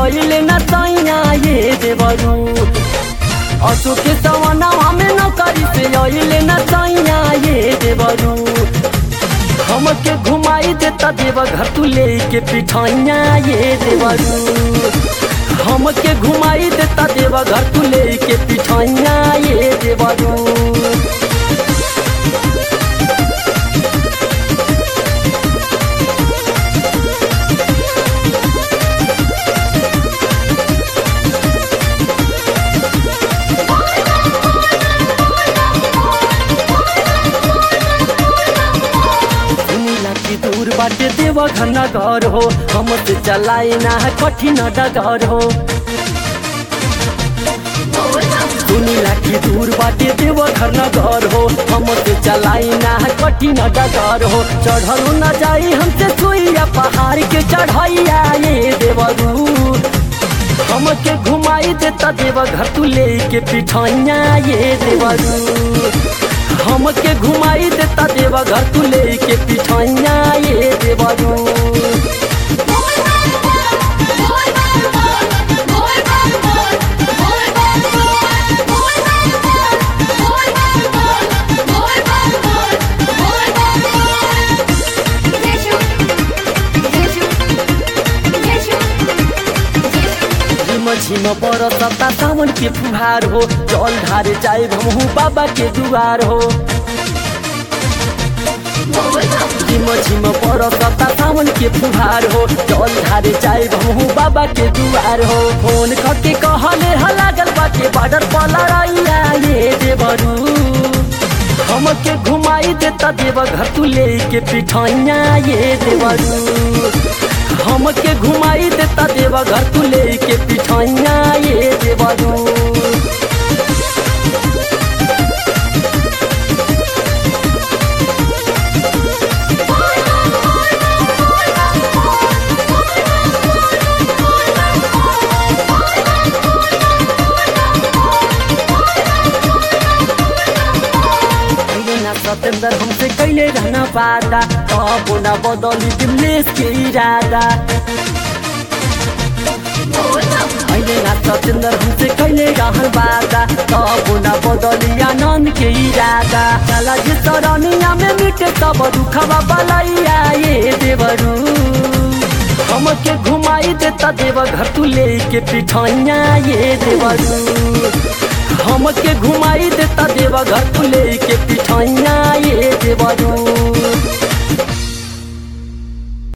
अइले न सैया ये देवरू असो के सवना हमें नौकरी से अइले न सैया ये देवरू हमके घुमाई देता देव घर तू लेके पिठाइया ये देवरू हमके घुमाई देता देव घर तू लेके पिठाइया ये देवरू सुनीला की दूर बाटे देव घना घर हो हम से चलाई ना है कठिन डगर हो सुनीला की दूर बाटे देव घर न घर हो हम से चलाई ना है कठिन डगर हो चढ़ल न जाई हमसे सुइया पहाड़ के चढ़ैया ये देवरू हमके घुमाई देता देव घर तू लेके पिठाइया ये देवरू हमके घुमाई देता देव घर तू लेके पिठाइया ये देवरू झिम झिम बरसता सावन के फुहार हो जल ढारे जाए हमहू बाबा के दुआर हो झिम झिम बरसता सावन के फुहार हो जल ढारे जाए हमहू बाबा के दुआर हो फोन करके कहले ह लागल बाटे बाडर पर लड़ाइया ये देवरू हमके घुमाई देता देव घर तू लेके पिठाइया ये देवरू हमके घुमाई देता देव घर तू लेके पिठाइया ये देवरू कैले ना सतेंद्र हमसे कैले रहना पाता तब ना बदली दिमलेश के इरादा कैले ना सतेंद्र हमसे कैले रहन बाता तब ना बदली आनंद के इरादा चला जे सरनिया में मिटे तब दुखवा बलैया ये देवरू हमके घुमाई देता देव घर तू लेके पिठाइया ये देवरू हमके घुमाई देता देवा घर तू लेके पिठाइया ये देवरू